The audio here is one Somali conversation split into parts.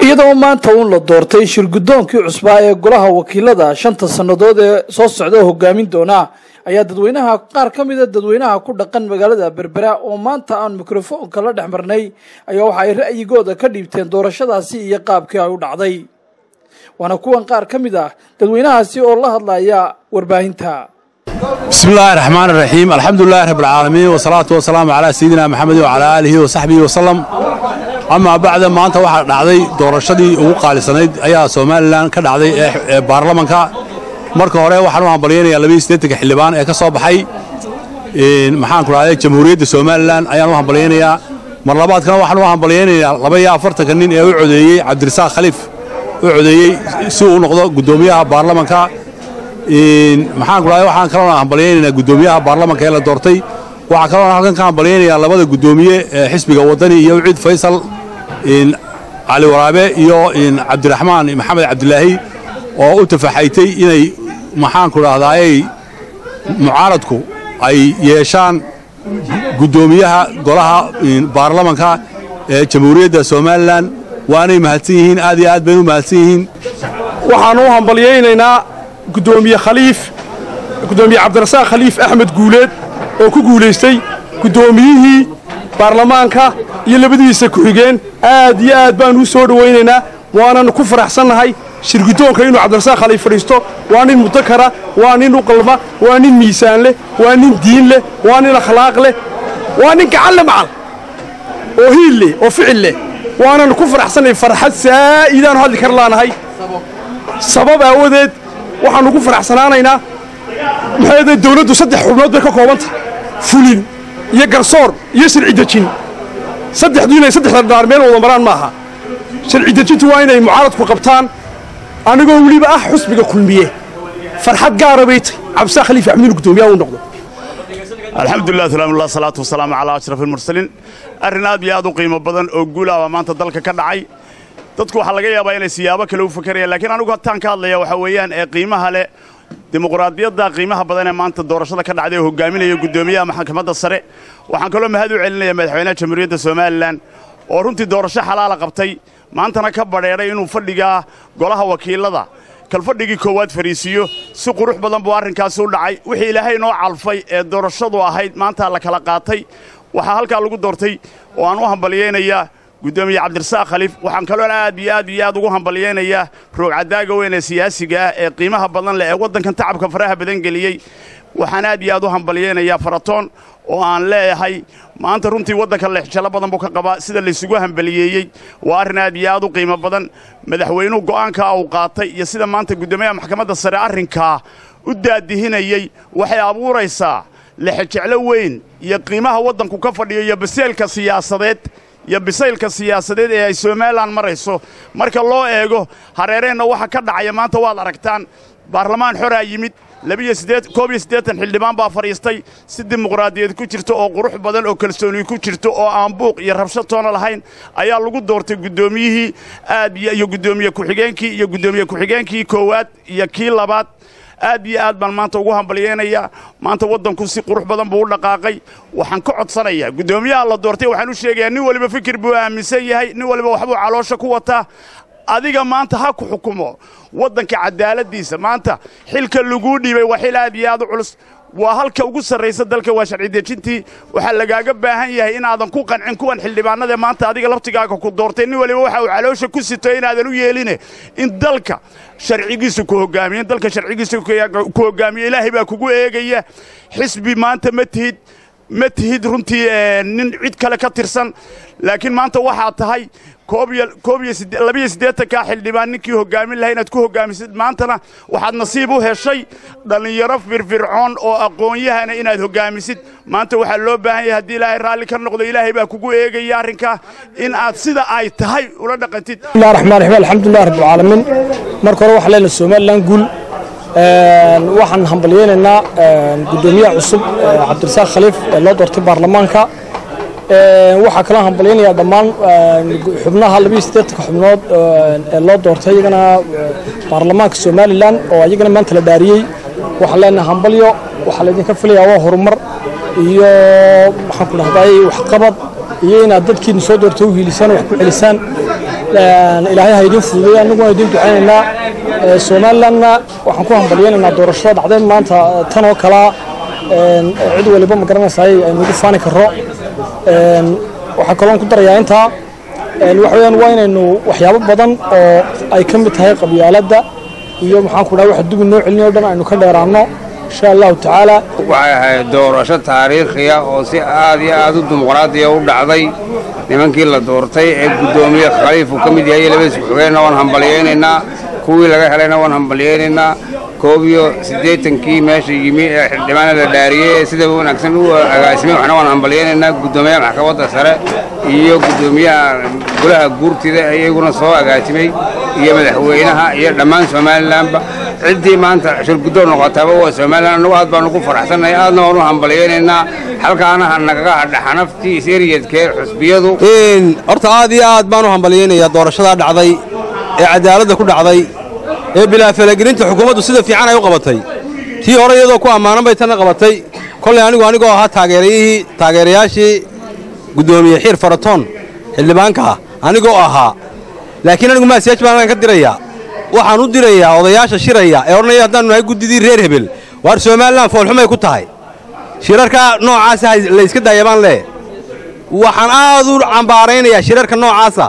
iyadoo maanta uun la doortay shirgudoonkii cusbaa ee golaha wakiilada shanta sannadood ee soo socda hogaamin doona ayaa dadweynaha qaar ka mida dadweynaha ku dhaqan magaalada berbera oo maanta aan mikrofoonka la dhex marnay ayaa waxa ay ra'yigooda ka dhiibteen doorashadaasi iyo qaabkii ay u dhacday waana kuwan qaar ka mid ah dadweynahaasi oo la hadlaya warbaahinta bismi illaahi raxmaan iraxiim alxamdulilahi rabbilcaalamiin wasalaatu wasalaamu calaa sayidina maxamedin wacalaa aalihi wasaxbihi wasalam amaa bacda maanta waxaa dhacday doorashadii ugu qaalisanayd ayaa somalilan ka dhacday ee baarlamanka marka hore waxaan u hambalyaynayaa labaiyo siddeetanka xildhibaan ee ka soo baxay maxaanku dhahday jamhuuriyadda somalilan ayaan u hambalyaynayaa mar labaadkana waxaan u hambalyaynayaa laba iyo afartanka nin ee u codeeyey cabdirasaaq khaliif u codeeyey si uu noqdo guddoomiyaha baarlamanka maxaanku dhahday waxaan kaloo hambalyaynaynaa guddoomiyaha baarlamanka ee la doortay waxaa kaloo halkan ka hambalyaynayaa labada guddoomiye ee xisbiga waddani iyo wiciid faysal cali waraabe iyo cabdiraxmaan maxamed cabdilaahi oo u tafaxaytay inay maxaanku dhahdaayey mucaaradku ay yeeshaan guddoomiyaha golaha baarlamanka ee jamhuuriyadda somalilan waanay mahadsan yihiin aad iyo aad baynu mahadsan yihiin waxaan u hambalyaynaynaa guddoomiye khaliif guddoomiye cabdirasaaq khaliif axmed guuleed oo ku guulaystay guddoomiyihii baarlamaanka iyo labadiisa ku-xigeen aad iyo aad baannu u soo dhowaynaynaa waananu ku faraxsannahay shirguddoonka inuu cabdirasaaq khaliif fadhiisto waa nin mudakara waa nin u qalma waa nin miisaan leh waa nin diin leh waa nin akhlaaq leh waa nin gacan le macal oo hiil leh oo ficil leh waananu ku faraxsannahay farxad saa'idaanu hadli kar laanahay sabab aawadeed waxaannu ku faraxsanaanaynaa maxaayadee dawladdu saddex xubnood bay ka koobantah fulin iyo garsoor iyo sharci dejin saddexdu inay saddexda dhaar meel wada maraan maaha sharci dejintu waa inay mucaaradku qabtaan anigoo weliba ah xusbiga kulmiye farxad gaara bay tahy cabdisaaq khaliif axmed guddoomiyaha uu noqdo alxamdulilah salaamullah salaatu wasalaamu calaa ashraf almursaliin arrin aad iyo aad u qiimo badan oo guulaha baa maanta dalka ka dhacay dadku waxaa laga yaabaa inay siyaabo kale u fakarayaan laakiin anigu hataan ka hadlaya waxaa weeyaan ee qiimaha leh dimuqraadiyadda qiimaha badan ee maanta doorashada ka dhacday oo hogaaminaya guddoomiyaha maxkamadda sare waxaan kaloo mahad u celinaya madaxweynaha jamhuuriyadda somalilan oo runtii doorasho xalaala qabtay maantana ka badheedhay inuu fadhigaa golaha wakiilada kalfadhigii koowaad fariisiiyo si qurux badan buu arrinkaasi u dhacay wixii ilaahay noo calfay ee doorashadu ahayd maanta la kala qaatay waxaa halkaa lagu doortay oo aan u hambalyaynayaa guddoomiye cabdirasaaq khaliif waxaan kaloo aad iyo aad iyo aad ugu hambalyaynayaa roogcadaaga weyn ee siyaasiga ah ee qiimaha badan leh ee waddankan tacabka faraha badan geliyey waxaan aad iyo aad u hambalyaynayaa faratoon oo aan leeyahay maanta runtii waddanka lexjalo badan buu ka qabaa sida laysugu hambaliyeeyey waa arrin aad iyo aad u qiimo badan madaxweynuhu go'aankaa uu qaatay iyo sida maanta guddoomiyaha maxkamadda sare arrinkaa u daadihinayey waxay abuuraysaa lexejeclo weyn iyo qiimaha waddanku ka fadhiyo iyo baseelka siyaasadeed iyo bisaylka siyaasadeed ee ay somalilan marayso marka loo eego hareereenna waxa ka dhacaya maanta waad aragtaan baarlamaan xoraa yimid koob iyo siddeetan xildhibaan baa fadhiistay si dimuqraadiyad ku jirto oo qurux badan oo kalsooni ku jirto oo aan buuq iyo rabsho toona lahayn ayaa lagu doortay guddoomiyihii aad iyo guddoomiye ku-xigeenkii iyo guddoomiye ku-xigeenkii koowaad iyo kii labaad aad iyo aad baan maanta ugu hambalyaynayaa maanta waddanku si qurux badan buu u dhaqaaqay waxaan ka codsanayaa guddoomiyaha la doortay waxaan u sheegayaa nin waliba fikir buu aaminsan yahay nin waliba waxbuu caloosha ku wataa adiga maanta ha ku xukumo waddanka cadaaladdiisa maanta xilka laguu dhiibay waa xil aad iyo aad u culus waa halka ugu sarraysa dalka waa sharci dejintii waxaa lagaaga baahan yahay inaadan ku qancin kuwan xildhibaanadae maanta adiga laftigaaga ku doortay nin waliba waxa uu caloosha ku sito inaadan u yeeline in dalka sharcigiisa ku hogaamiyo in dalka sharcigiisa ku hogaamiyo ilaahay baa kugu eegaya xisbi maanta ma tihid ma tihid runtii nin cid kale ka tirsan laakiin maanta waxaa tahay labiyo siddeetankaa xildhibaan ninkii hoggaamin lahay inaad ku hoggaamisid maantana waxaad nasiib u heshay dhallinyaro firfircoon oo aqoon-yahana inaad hoggaamisid maanta waxaa loo baahan yahay haddii ilaahay raalli ka noqdo ilaahay baa kugu eegaya arrinkaa in aad sida ay tahay ula dhaqantid bismillahi raxmaan raxiim alxamdulilah rabbilcaalamiin marka hore waxaa leenahay somalilan guul waxaan hambalyaynaynaa guddoomiyaha cusub cabdirasaaq khaliif ee loo doortay baarlamaanka waxaa kaloo hambalyaynayaa dhammaan xubnaha labiyo siddeetanka xubnood ee loo doortay iyagana baarlamaanka somalilan oo iyagana maanta la dhaariyey waxaan leenahay hambalyo waxaa laydinka filayaa waa horumar iyo maxaan ku dhahday waxqabad iyo inaad dadkiina soo doorta u hiilisaan wax ku celisaan ilaahay ha idiin fududay annaguna idiin ducaynaynaa somalilandna waxaan ku hambalyaynaynaa doorashada dhacday maanta tan oo kalaa cid waliba ma garanaysaay aynugu faani karo waxaa kaloon ku darayaa intaa waxa weyaan waa inaynu waxyaabo badan oo ay ka mid tahay qabyaaladda iyo maxaanku dhaha waxa dubi noo celinayo dhan aynu ka dheeraanno insha allahu tacaala waxay ahayd doorasho taariikhiya oo si aad iyo aad u dimuqraadiya u dhacday nimankii la doortay ee guddoomiye khaliif uu ka mid yahay labadiis ku-xigeenna waan hambalyaynaynaa kuwii laga helayna waan hambalyaynaynaa koob iyo siddeetankii meesha yimi ee xildhibaana la dhaariyey ee sida wanaagsan u agaasimay waxna waan hambalyaynaynaa guddoomiyaha maxkamadda sare iyo guddoomiyaha golaha guurtida iyaguna soo agaasimay iyo madaxweynaha iyo dhammaan somalilanba ciddii maanta shirguddoon noqotaaba waa somalilan annagu aad baanu ku faraxsannahay aadna waanu hambalyaynaynaa halkaana ha nagaga hadha xanaftii iseeriyadkee xusbiyadu horta aad iyo aad baan u hambalyaynayaa doorashadaa dhacday ee cadaaladda ku dhacday ee bilaa falagelinta xukuumaddu sida fiican ay u qabatay tii hore iyadoo ku ammaanan bay tanna qabatay kollay anigu anigoo ahaa taageerayihii taageerayaashii guddoomiye xiir faratoon xildhibaanka ah anigoo ahaa laakiin anigu maasiyaaj baan halkan ka dirayaa waxaan u dirayaa odayaasha shiraya ee odhanaya haddaannu nahay guddidii reer hebel waar somalilan foolxumay ku tahay shirarka noocaasa layska daaya baan lee waxaan aad u cambaaraynayaa shirarka noocaasa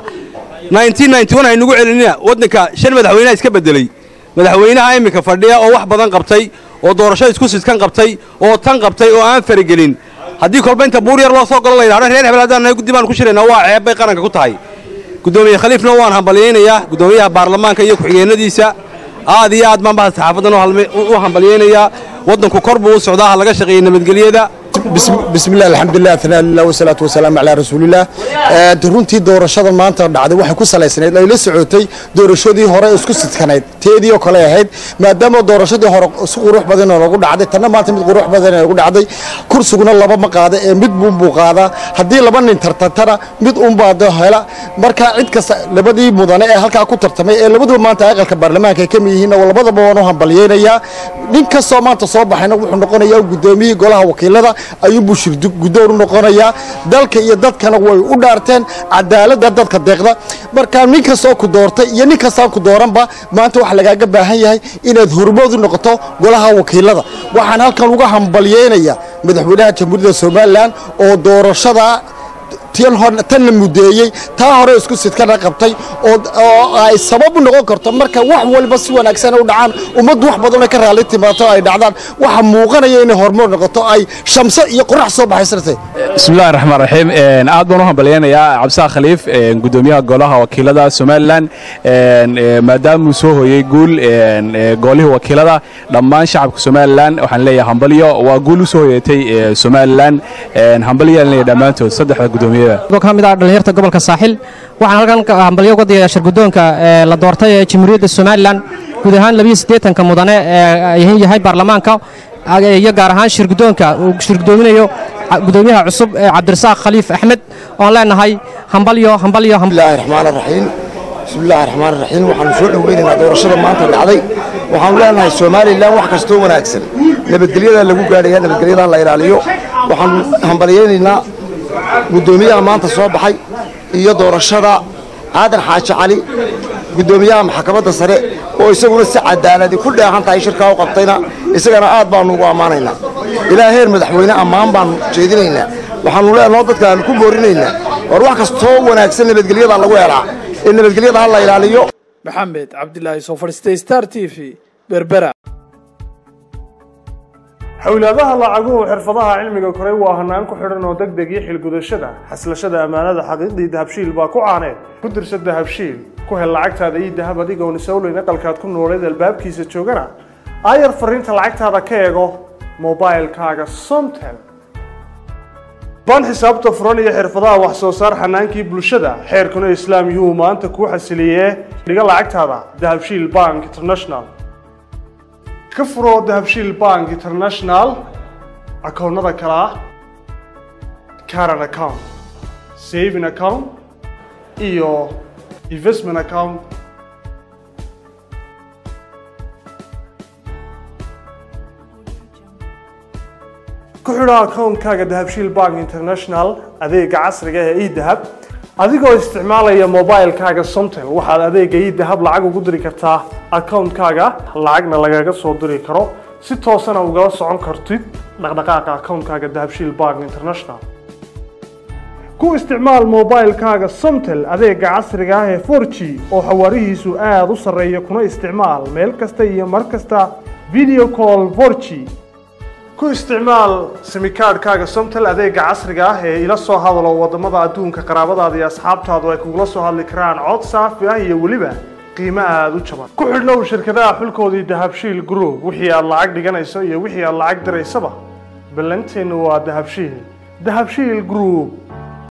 haynugu celinina waddanka shan madaxweyneha iska beddeley madaxweynaha iminka fadhiya oo wax badan qabtay oo doorasho isku sidkan qabtay oo tan qabtay oo aan faragelin haddii kolba inta buur yar loo soo galo la yidhahdo reer hebel haddaan nahay guddi baan ku shiraynaa waa ceeb bay qaranka ku tahay guddoomiye khaliifna waan hambalyaynayaa guddoomiyaha baarlamaanka iyo ku-xigeenadiisa aad iyo aad baan bahda saxaafadan u hambalyaynayaa waddanku kor buu u socdaa ha laga shaqeeyey nabadgelyada بسم الله الحمد لله ثناء الله والصلاة والسلام على رسول الله runtii doorashada maanta dhacday waxay ku salaysanayd ay la socotay doorashadii hore isku sidkanayd teedii oo kale ahayd maadaama doorashadii hore si qurux badan oo lagu dhacday tanna maanta mid qurux badan oo lagu dhacday kursiguna laba ma qaada ee mid buun buu qaadaa haddii laba nin tartantana mid uun baa hela marka cid kasta labadii mudane ee halkaa ku tartamay ee labaduba maanta aqalka baarlamaanka ay ka mid yihiin labadaba waan u hambalyaynayaa nin kastoo maanta soo baxayna wuxuu noqonayaa gudoomiyihii golaha wakiilada ayuunbuu shirguddoon u noqonayaa dalka iyo dadkana way u dhaarteen cadaaladda dadka deeqda marka nin kastoo ku doortay iyo nin kastaan ku dooranba maanta waxaa lagaaga baahan yahay inaad hormood u noqoto golaha wakiilada waxaan halkan uga hambalyaynayaa madaxweynaha jamhuuriyadda somalilan oo doorashada tanna mudeeyey taa hore isku sidkana qabtay oo ay sabab u noqon karto marka wax waliba si wanaagsan u dhacaan ummaddu wax badan ay ka raalli timaato ay dhacdaan waxa muuqanaya inay horumar noqoto ay shamso iyo qorax soo baxaysartay bismillahi raxmaan raxiim aad baan u hambalyaynayaa cabdisaaq khaliif gudoomiyaha golaha wakiilada somalilan maadaamuu soo hooyey guul goolihii wakiilada dhammaan shacabka somalilan waxaan leeyahay hambalyo waa guul u soo hoyatay somalilan hambalyo leeyahay dhammaantood saddexda gudoomiye ka mid ah dhallinyarta gobolka saaxil waxaan halkan hambalyo uga digayaa shirguddoonka la doortay ee jamhuuriyadda somalilan guud ahaan labiyo siddeetanka mudane ee yahay baarlamaanka iyo gaar ahaan shirguddoonka uu shirgudoominayo gudoomiyaha cusub ee cabdirasaaq khaliif axmed oon leenahay hambalyo hambalyo bismillahi raxmaan raxiim bismillahi raxmaan raxiim waxaanu soo dhoweynaynaa doorashada maanta dhacday waxaanu leenahay somalilan wax kastoo wanaagsan nabadgelyadaa lagu gaadhaya nabadgelyadaa la ilaaliyo waxaanu hambalyaynaynaa guddoomiyaha maanta soo baxay iyo doorashada aadan xaaji cali guddoomiyaha maxkamadda sare oo isaguna si cadaaladi ku dheehan tahay shirkaa u qabtayna isagana aad baanu ugu ammaanaynaa ilaa heer madaxweyne ammaan baanu jeedinaynaa waxaanu leenaho dadka aanu ku boorinaynaa war wax kastoo wanaagsan nabadgelyadaa lagu helaa ee nabadgelyada ha la ilaaliyo maxamed cabdilaahi soo fadhiistay star t v berbera xowlaadaha lacaguhu xirfadaha cilmiga koray waa hanaan ku xidhan oo deg deg iyo xilgudashada xaslashada ammaanada xaqiiqdii dahabshiil baa ku caaneed ku dirsa dahabshiil ku hel lacagtaada iyo dahab adigoon isowleyn aqalkaad ku nooleed albaabkiisa joogana aayar fariinta lacagtaada ka eego mobailkaaga somtel baan xisaabta furan iyo xirfadaha wax soo saar xanaankii bulshada xeerkuna islaam yuhuu maanta kuu xasiliyee dhiga lacagtaada dahabshiil bank international ka furo dahabshiil bank international akoonnada kale ah caran account saving account iyo investment account ku xidho akoonkaaga dahabshiil bank international adeega casriga ee edahab adigoo isticmaalaya mobilekaaga somtel waxaad adeega edahab lacag ugu diri kartaa akoonkaaga lacagna lagaga soo diri karo si toosana ugala socon kartid dhaqdhaqaaqa akoonkaaga dahabshiil bank international ku isticmaal mobilekaaga somtel adeega casriga ah ee 4g oo xawaarihiisu aada u sarreeya kuna isticmaal meel kasta iyo mar kasta video call 4g ku isticmaal simikaadhkaaga somtel adeega casriga ah ee ila soo hadalo wadamada adduunka qaraabadaada iyo asxaabtaadu ay kugula soo hadli karaan cod saafi ah iyo weliba qiimo aada u jaban ku xidhnow shirkadaha xulkoodii dahabshiil group wixii aad lacag dhiganayso iyo wixii aad lacag diraysaba ballanteennu waa dahabshiil dahabshiil group